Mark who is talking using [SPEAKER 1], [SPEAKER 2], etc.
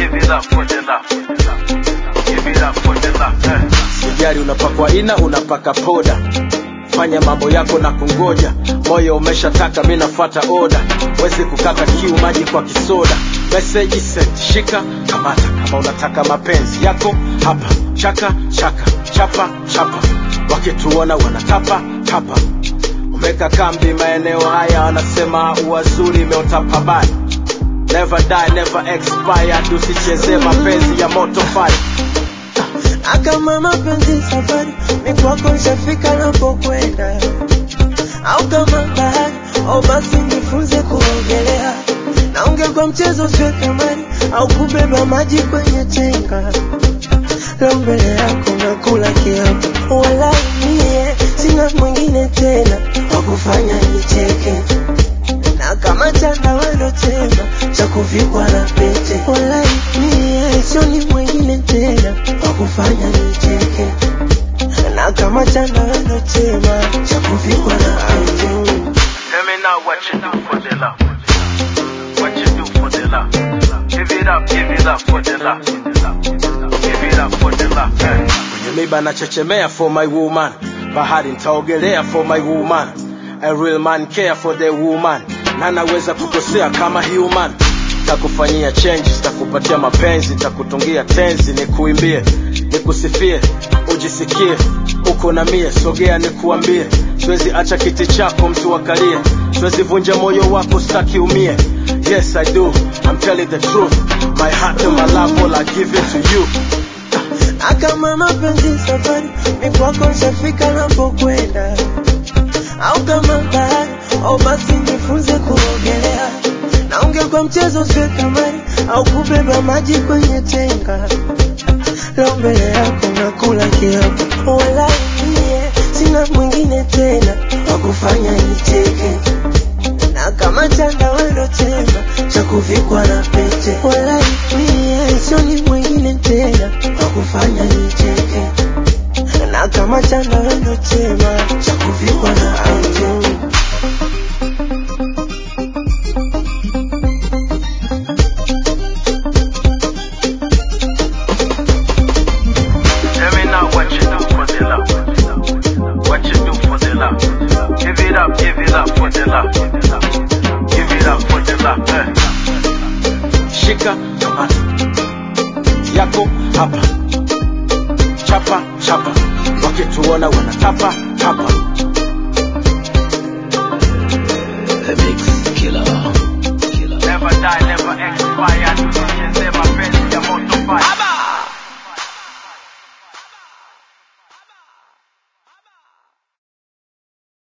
[SPEAKER 1] give it up for the love. Give it up for the love. Eh.
[SPEAKER 2] Sijari unapakwa ina unapaka poda, fanya mambo yako na kungoja, moyo umeshataka, mi nafuata oda, wezi kukata kiu, maji kwa kisoda, message sent, shika kamata, kama unataka mapenzi yako hapa, chaka chaka, chapa chapa, wakituona wanatapa tapa, umeka kambi maeneo haya, wanasema uwazuri imeota pabaya Never die, never expire, tusicheze mapenzi ya moto fire.
[SPEAKER 3] Akama mapenzi safari ni kwako nishafika napokwenda, au kama bahari au basi nifunze kuogelea, na ungekuwa mchezo usiwe kamari au kubeba maji kwenye tenga. Leo mbele yako nakula kiapo, wala mie sina mwingine tena wa kufanya nicheke, na kama chanda wendo chema cha kuvikwa na pete, wala mie sioni mwingine tena wa kufanya nicheke, na kama chanda wendo chema cha kuvikwa na pete.
[SPEAKER 1] Tell me now what you do for the love. What you do for the love. Give it up, give it up for the love. Give it up for the love. Eh.
[SPEAKER 2] kwenye miba nachechemea for my woman bahari ntaogelea for my woman a real man care for the woman na naweza kukosea kama human takufanyia changes takupatia mapenzi takutungia tenzi nikuimbie nikusifie ujisikie uko na mie sogea nikuambie siwezi acha kiti chako mtu wakalie siwezi vunja moyo wako staki umie yes i do i'm telling the truth my heart and my love all i give it to you
[SPEAKER 3] Akama mapenzi safari ni kwako nishafika napokwenda, au kama bahari au basi nifunze kuogelea, na ungekuwa mchezo usiwe kamari au kubeba maji kwenye tenga. Leo mbele yako nakula kiapo, wala mie sina mwingine tena wa kufanya nicheke, na kama chanda wendo chema cha kuvikwa na pete, wala mie sioni mwingine tena wa kufanya nicheke, na kama chanda wendo chema cha kuvikwa na pete.
[SPEAKER 1] Tell me now what you do for the love. What you do for the love. Give it up, give it up for the love. Give it up for the love. Eh.
[SPEAKER 2] shika kamata yako hapa chapa chapa wakituona wanatapa tapa